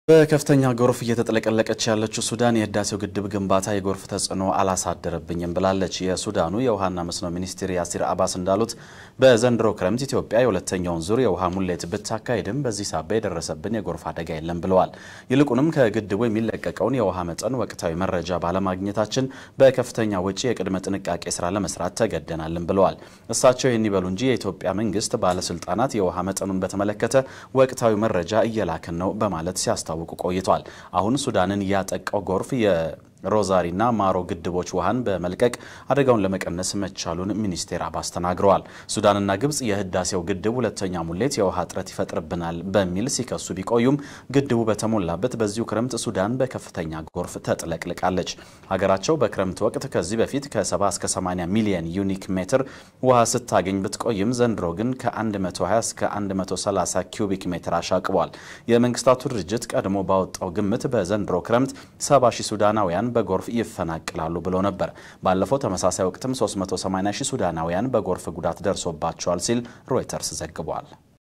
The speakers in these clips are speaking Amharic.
በከፍተኛ ጎርፍ እየተጥለቀለቀች ያለችው ሱዳን የህዳሴው ግድብ ግንባታ የጎርፍ ተጽዕኖ አላሳደረብኝም ብላለች። የሱዳኑ የውሃና መስኖ ሚኒስትር ያሲር አባስ እንዳሉት በዘንድሮ ክረምት ኢትዮጵያ የሁለተኛውን ዙር የውሃ ሙሌት ብታካሄድም በዚህ ሳቢያ የደረሰብን የጎርፍ አደጋ የለም ብለዋል። ይልቁንም ከግድቡ የሚለቀቀውን የውሃ መጠን ወቅታዊ መረጃ ባለማግኘታችን በከፍተኛ ወጪ የቅድመ ጥንቃቄ ስራ ለመስራት ተገደናልን ብለዋል። እሳቸው ይህን ይበሉ እንጂ የኢትዮጵያ መንግስት ባለስልጣናት የውሃ መጠኑን በተመለከተ ወቅታዊ መረጃ እየላክን ነው በማለት ሲያስታ ሲያስታውቁ ቆይቷል። አሁን ሱዳንን ያጠቃው ጎርፍ የሮዛሪና ማሮ ግድቦች ውሃን በመልቀቅ አደጋውን ለመቀነስ መቻሉን ሚኒስቴር አባስ ተናግረዋል። ሱዳንና ግብጽ የህዳሴው ግድብ ሁለተኛ ሙሌት የውሃ እጥረት ይፈጥርብናል በሚል ሲከሱ ቢቆዩም ግድቡ በተሞላበት በዚሁ ክረምት ሱዳን በከፍተኛ ጎርፍ ተጥለቅልቃለች። ሀገራቸው በክረምት ወቅት ከዚህ በፊት ከ70 እስከ 80 ሚሊየን ዩኒክ ሜትር ውሃ ስታገኝ ብትቆይም ዘንድሮ ግን ከ120 እስከ 130 ኪዩቢክ ሜትር አሻቅቧል። የመንግስታቱ ድርጅት ቀድሞ ባወጣው ግምት በዘንድሮ ክረምት 70 ሺህ ሱዳናውያን በጎርፍ ይፈናቅላሉ ብሎ ነበር። ባለፈው ተመሳሳይ ወቅትም 380 ሺህ ሱዳናውያን በጎርፍ ጉዳት ደርሶባቸዋል ሲል ሮይተርስ ዘግቧል።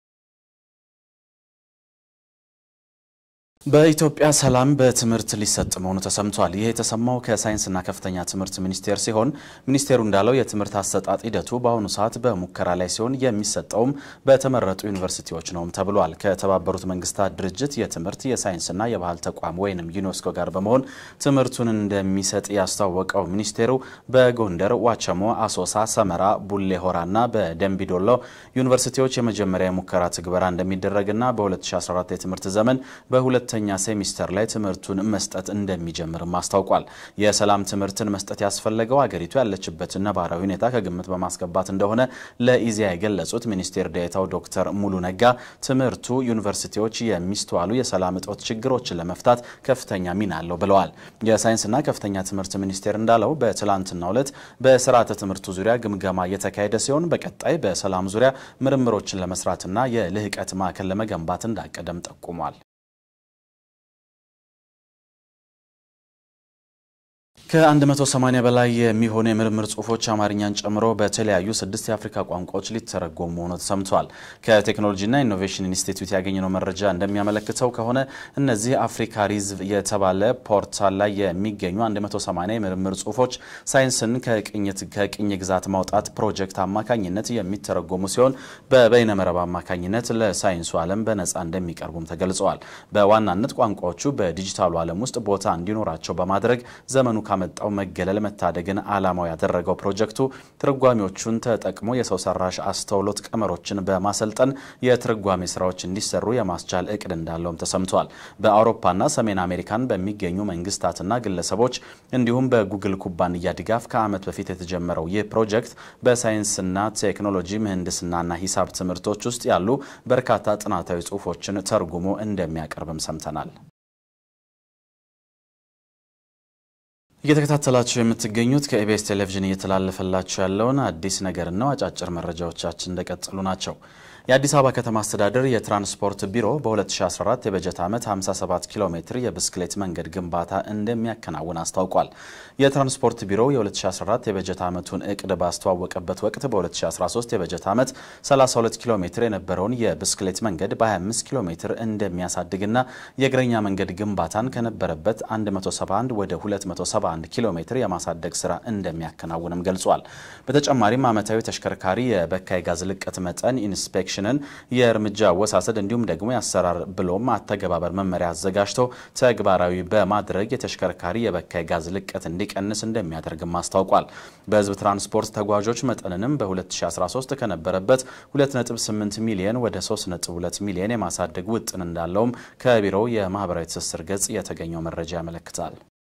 በኢትዮጵያ ሰላም በትምህርት ሊሰጥ መሆኑ ተሰምቷል። ይህ የተሰማው ከሳይንስና ከፍተኛ ትምህርት ሚኒስቴር ሲሆን ሚኒስቴሩ እንዳለው የትምህርት አሰጣጥ ሂደቱ በአሁኑ ሰዓት በሙከራ ላይ ሲሆን የሚሰጠውም በተመረጡ ዩኒቨርሲቲዎች ነውም ተብሏል። ከተባበሩት መንግስታት ድርጅት የትምህርት የሳይንስና የባህል ተቋም ወይንም ዩኔስኮ ጋር በመሆን ትምህርቱን እንደሚሰጥ ያስታወቀው ሚኒስቴሩ በጎንደር፣ ዋቸሞ፣ አሶሳ፣ ሰመራ፣ ቡሌ ሆራና በደንቢዶሎ ዩኒቨርሲቲዎች የመጀመሪያ የሙከራ ትግበራ እንደሚደረግና በ2014 የትምህርት ዘመን በሁለት ሁለተኛ ሴሚስተር ላይ ትምህርቱን መስጠት እንደሚጀምርም አስታውቋል። የሰላም ትምህርትን መስጠት ያስፈለገው አገሪቱ ያለችበትን ነባራዊ ሁኔታ ከግምት በማስገባት እንደሆነ ለኢዜአ የገለጹት ሚኒስቴር ዴኤታው ዶክተር ሙሉ ነጋ ትምህርቱ ዩኒቨርሲቲዎች የሚስተዋሉ የሰላም እጦት ችግሮችን ለመፍታት ከፍተኛ ሚና አለው ብለዋል። የሳይንስና ከፍተኛ ትምህርት ሚኒስቴር እንዳለው በትላንትናው ዕለት በስርዓተ ትምህርቱ ዙሪያ ግምገማ እየተካሄደ ሲሆን በቀጣይ በሰላም ዙሪያ ምርምሮችን ለመስራትና የልህቀት ማዕከል ለመገንባት እንዳቀደም ጠቁሟል። ከ180 በላይ የሚሆኑ የምርምር ጽሁፎች አማርኛን ጨምሮ በተለያዩ ስድስት የአፍሪካ ቋንቋዎች ሊተረጎሙ መሆኑ ተሰምቷል። ከቴክኖሎጂና ኢኖቬሽን ኢንስቲትዩት ያገኘነው መረጃ እንደሚያመለክተው ከሆነ እነዚህ አፍሪካ ሪዝቭ የተባለ ፖርታል ላይ የሚገኙ 180 የምርምር ጽሁፎች ሳይንስን ከቅኝ ግዛት ማውጣት ፕሮጀክት አማካኝነት የሚተረጎሙ ሲሆን በበይነመረብ አማካኝነት ለሳይንሱ ዓለም በነፃ እንደሚቀርቡም ተገልጸዋል። በዋናነት ቋንቋዎቹ በዲጂታሉ ዓለም ውስጥ ቦታ እንዲኖራቸው በማድረግ ዘመኑ ካመጣው መገለል መታደግን ዓላማው ያደረገው ፕሮጀክቱ ትርጓሜዎቹን ተጠቅሞ የሰው ሰራሽ አስተውሎት ቀመሮችን በማሰልጠን የትርጓሜ ስራዎች እንዲሰሩ የማስቻል እቅድ እንዳለውም ተሰምቷል። በአውሮፓና ሰሜን አሜሪካን በሚገኙ መንግስታትና ግለሰቦች እንዲሁም በጉግል ኩባንያ ድጋፍ ከዓመት በፊት የተጀመረው ይህ ፕሮጀክት በሳይንስና ቴክኖሎጂ፣ ምህንድስናና ሂሳብ ትምህርቶች ውስጥ ያሉ በርካታ ጥናታዊ ጽሁፎችን ተርጉሞ እንደሚያቀርብም ሰምተናል። እየተከታተላችሁ የምትገኙት ከኢቢኤስ ቴሌቪዥን እየተላለፈላችሁ ያለውን አዲስ ነገር ነው። አጫጭር መረጃዎቻችን እንደቀጠሉ ናቸው። የአዲስ አበባ ከተማ አስተዳደር የትራንስፖርት ቢሮ በ2014 የበጀት ዓመት 57 ኪሎ ሜትር የብስክሌት መንገድ ግንባታ እንደሚያከናውን አስታውቋል። የትራንስፖርት ቢሮው የ2014 የበጀት ዓመቱን እቅድ ባስተዋወቀበት ወቅት በ2013 የበጀት ዓመት 32 ኪሎ ሜትር የነበረውን የብስክሌት መንገድ በ25 ኪሎ ሜትር እንደሚያሳድግና የእግረኛ መንገድ ግንባታን ከነበረበት 171 ወደ 271 ኪሎ ሜትር የማሳደግ ስራ እንደሚያከናውንም ገልጿል። በተጨማሪም ዓመታዊ ተሽከርካሪ የበካይ ጋዝ ልቀት መጠን ኢንስፔክሽን ኮሚሽንን የእርምጃ አወሳሰድ እንዲሁም ደግሞ የአሰራር ብሎም አተገባበር መመሪያ አዘጋጅቶ ተግባራዊ በማድረግ የተሽከርካሪ የበካይ ጋዝ ልቀት እንዲቀንስ እንደሚያደርግም አስታውቋል። በህዝብ ትራንስፖርት ተጓዦች መጠንንም በ2013 ከነበረበት 2.8 ሚሊዮን ወደ 3.2 ሚሊዮን የማሳደግ ውጥን እንዳለውም ከቢሮው የማህበራዊ ትስስር ገጽ የተገኘው መረጃ ያመለክታል።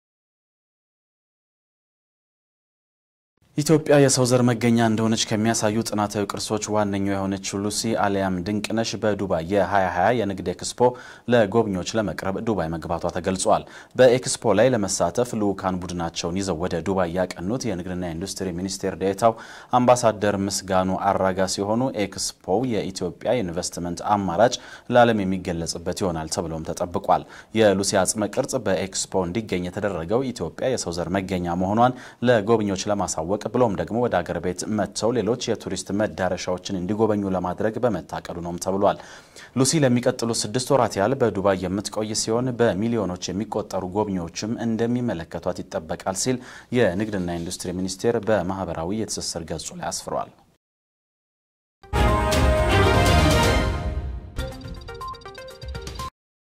ኢትዮጵያ የሰው ዘር መገኛ እንደሆነች ከሚያሳዩ ጥናታዊ ቅርሶች ዋነኛው የሆነችው ሉሲ አሊያም ድንቅነሽ በዱባይ የ2020 የንግድ ኤክስፖ ለጎብኚዎች ለመቅረብ ዱባይ መግባቷ ተገልጿል። በኤክስፖ ላይ ለመሳተፍ ልዑካን ቡድናቸውን ይዘው ወደ ዱባይ ያቀኑት የንግድና ኢንዱስትሪ ሚኒስቴር ዴኤታው አምባሳደር ምስጋኑ አራጋ ሲሆኑ ኤክስፖው የኢትዮጵያ የኢንቨስትመንት አማራጭ ለዓለም የሚገለጽበት ይሆናል ተብሎም ተጠብቋል። የሉሲ አጽመ ቅርጽ በኤክስፖ እንዲገኝ የተደረገው ኢትዮጵያ የሰው ዘር መገኛ መሆኗን ለጎብኚዎች ለማሳወቅ ብሎም ደግሞ ወደ አገር ቤት መጥተው ሌሎች የቱሪስት መዳረሻዎችን እንዲጎበኙ ለማድረግ በመታቀዱ ነውም ተብሏል። ሉሲ ለሚቀጥሉት ስድስት ወራት ያህል በዱባይ የምትቆይ ሲሆን በሚሊዮኖች የሚቆጠሩ ጎብኚዎችም እንደሚመለከቷት ይጠበቃል ሲል የንግድና ኢንዱስትሪ ሚኒስቴር በማህበራዊ የትስስር ገጹ ላይ አስፍሯል።